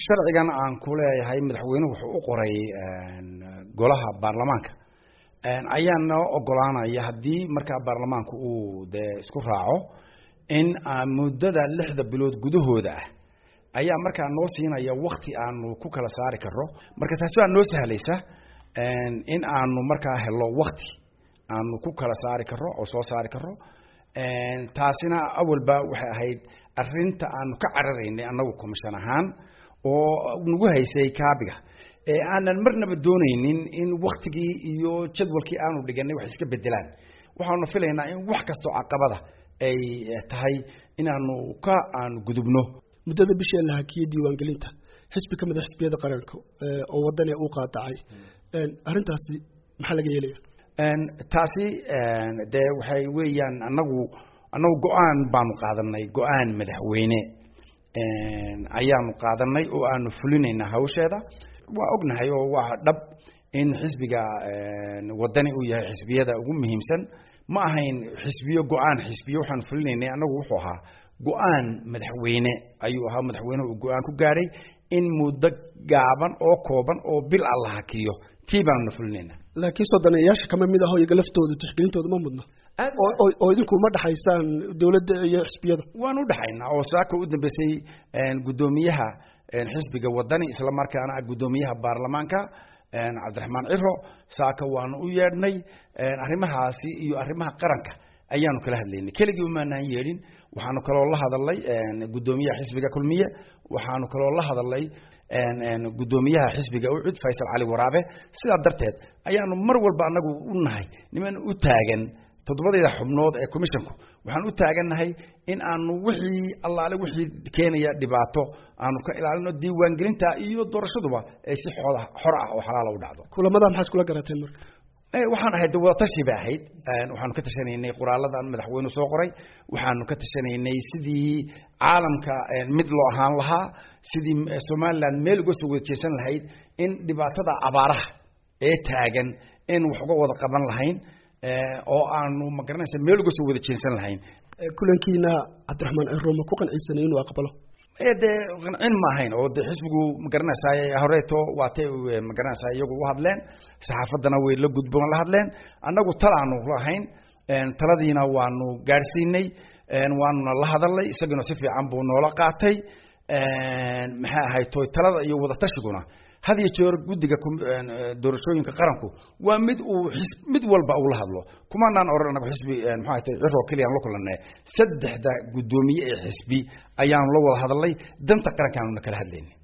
sharcigan aan ku leeyahay madaxweynuhu wuxuu u qoray golaha baarlamaanka ayaa noo ogolaanaya haddii markaa baarlamaanku uu dee isku raaco in muddada lixda bilood gudahooda ah ayaa markaa noo siinaya wakti aanu ku kala saari karro marka taasi waa noo sahlaysa in aanu markaa helo wakti aanu ku kala saari karro oo soo saari karro taasina awalba waxay ahayd arinta aanu ka cararaynay annagu commission ahaan oo nagu haysay kaabiga ee aanan marnaba doonaynin in waktigii iyo jadwalkii aanu dhiganay wax iska bedelaan waxaanu filaynaa in wax kastoo caqabada ay tahay inaanu ka aanu gudubno muddada bishii la hakiyey diiwaangelinta xisbi ka mid a xisbiyada qaranka oo wadani uu qaadacay arrintaasi maxaa laga yeelaya taasi dee waxay weeyaan anagu annagu go-aan baanu qaadanay go-aan madaxweyne ayaanu qaadanay oo aanu fulinaynaa hawsheeda waa ognahay oo waa dhab in xisbiga wadani uu yahay xisbiyada ugu muhiimsan ma ahayn xisbiyo go-aan xisbiyo waxaanu fulinaynay annagu wuxuu ahaa go-aan madaxweyne ayuu ahaa madaxweynehu uu go-aan ku gaadhay in muddo gaaban oo kooban oo bil alla hakiyo tii baanuna fulinaynaa laakiin sodoneeyaasha kama mid aho iyaga laftooda tixgelintooda ma mudna oo idinku ma dhexaysaan dawladda iyo xisbiyada waan u dhexaynaa oo saaka u dambeysay guddoomiyaha xisbiga wadani isla markaana guddoomiyaha baarlamaanka cabdiraxmaan ciro saaka waanu u yeedhnay arrimahaasi iyo arrimaha qaranka ayaanu kala hadlaynay keligii umaanaan yeedhin waxaanu kaloo la hadalnay guddoomiyaha xisbiga kulmiye waxaanu kaloo la hadalnay guddoomiyaha xisbiga ucud faysal cali waraabe sidaa darteed ayaanu mar walba anagu u nahay niman u taagan toddobadayda xubnood ee commissionku waxaan u taagannahay in aanu wixii allaale wixii keenaya dhibaato aanu ka ilaalino diiwaangelinta iyo doorashaduba ay si xooda xor ah oo xalaala u dhacdo kulamada maxaa iskula garateen marka waxaan ahayd wadatashi bay ahayd waxaanu ka tashanaynay qoraaladan madaxweyne soo qoray waxaanu ka tashanaynay sidii caalamka mid loo ahaan lahaa sidii somaliland meel uga soo wada jeesan lahayd in dhibaatada abaaraha ee taagan in wax uga wada qaban lahayn oo aanu magaranaysa meel uga soo wada jeensan lahayn kulankiina cabdiraxmaan ciro ma ku qanciisanay inuu aqbalo dee qancin ma ahayn oo de xisbigu magaranaysaa horeeto waatay magaranaysaa iyagu u hadleen saxaafaddana way la gudboon la hadleen annagu talaanu lahayn taladiina waanu gaadhsiinay waanuna la hadalnay isaguna si fiican buu noola qaatay maxay ahayd toy talada iyo wadatashyiguna had iyo jeer guddiga doorashooyinka qaranku waa mid uu mid walba uu la hadlo kumanaan oran anagu xisbi maxaa tay ciroo keliya aan la kulanay saddexda guddoomiye ee xisbi ayaanu la wada hadalnay danta qarankaanuna kala hadlaynay